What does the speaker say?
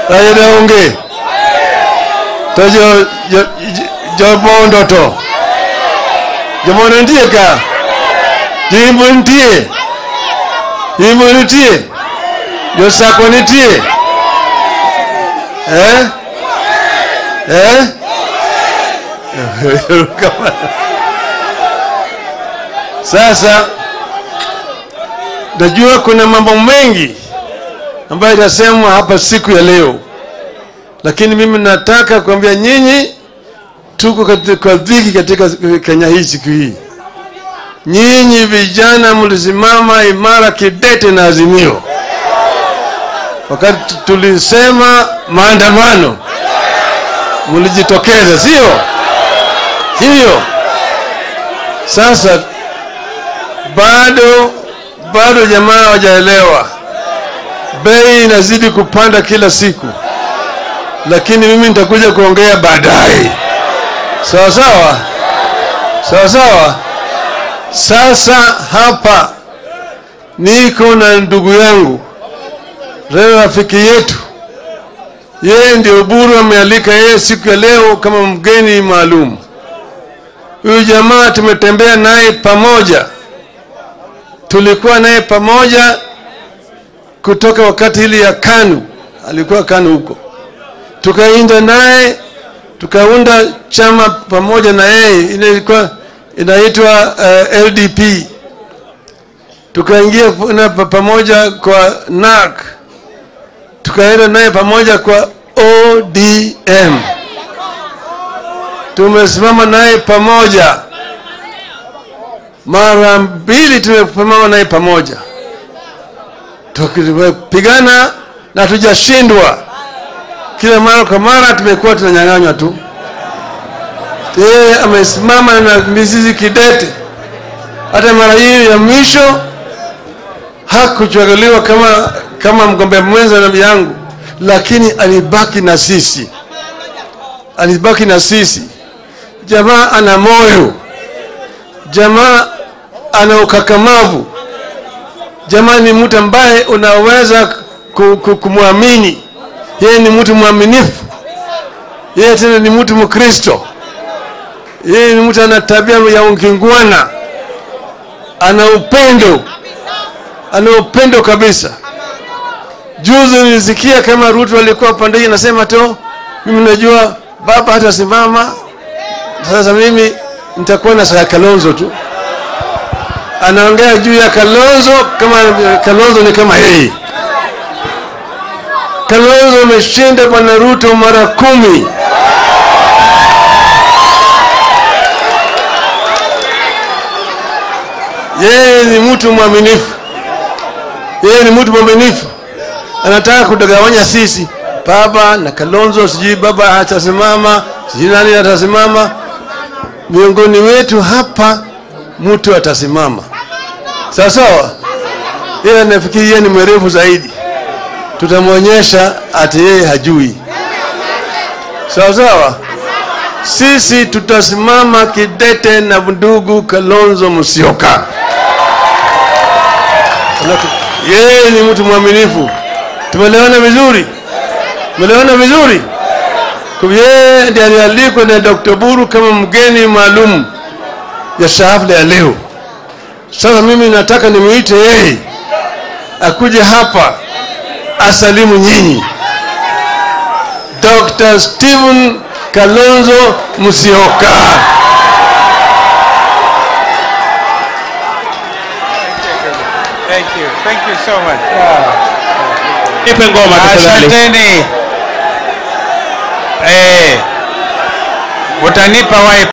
Raila onge. To jo jo jo bondo to. Jo bondo nitie ka. Jimbo nitie. Jimbo nitie. Jo sako nitie. Eh? Eh? Sasa najua kuna mambo mengi ambayo itasemwa hapa siku ya leo, lakini mimi nataka kuambia nyinyi, tuko katika dhiki katika Kenya hii siku hii. Nyinyi vijana mlisimama imara kidete na Azimio wakati tulisema maandamano, mlijitokeza, sio hivyo? Sasa bado bado jamaa hawajaelewa, bei inazidi kupanda kila siku, lakini mimi nitakuja kuongea baadaye. Sawa sawa, sawa sawa. Sasa hapa niko na ndugu yangu leo, rafiki yetu, yeye ndio Buru amealika yeye siku ya leo kama mgeni maalum. Huyu jamaa tumetembea naye pamoja tulikuwa naye pamoja kutoka wakati ile ya KANU, alikuwa KANU huko, tukainda naye tukaunda chama pamoja na yeye, ile ilikuwa inaitwa uh, LDP. Tukaingia na pamoja kwa NARC, tukaenda naye pamoja kwa ODM, tumesimama naye pamoja mara mbili tumesimama naye pamoja, tukipigana na tujashindwa. Kila mara kwa mara tumekuwa tunanyang'anywa tu. Yeye amesimama na mizizi kidete. Hata mara hii ya mwisho hakuchaguliwa kama kama mgombea mwenza na yangu, lakini alibaki na sisi, alibaki na sisi. Jamaa ana moyo jamaa ana ukakamavu. Jamaa ni mtu ambaye unaweza kumwamini. Yeye ni mtu mwaminifu, yeye tena ni mtu Mkristo, yeye ni mtu ana tabia ya ukingwana, ana upendo, ana upendo kabisa. Juzi nilisikia kama Ruto alikuwa pande hii anasema tu, mimi najua baba hatasimama, sasa mimi nitakuwa na saa Kalonzo tu. Anaongea juu ya Kalonzo kama Kalonzo ni kama yeye. Kalonzo ameshinda bwana Ruto mara kumi. Yeye ni mtu mwaminifu, yeye ni mtu mwaminifu. Anataka kudagawanya sisi, baba na Kalonzo, sijui baba atasimama, sijui nani atasimama miongoni wetu hapa mtu atasimama sawa sawa. Yeye anafikiri yeye ni mwerevu zaidi, tutamwonyesha ati yeye hajui. Sawa sawa, sisi tutasimama kidete na ndugu Kalonzo Musyoka. Yeye ni mtu mwaminifu. Tumeelewana vizuri? Tumeelewana vizuri? Yeye ndiye alialikwa na Dr. Buru kama mgeni maalum ya hafla ya leo. Sasa mimi nataka nimuite yeye akuje hapa asalimu nyinyi. Dr. Stephen Kalonzo Musyoka. Thank you. Thank you so much. Nipe ngoma tafadhali. Asanteni. Eh, utanipa wipe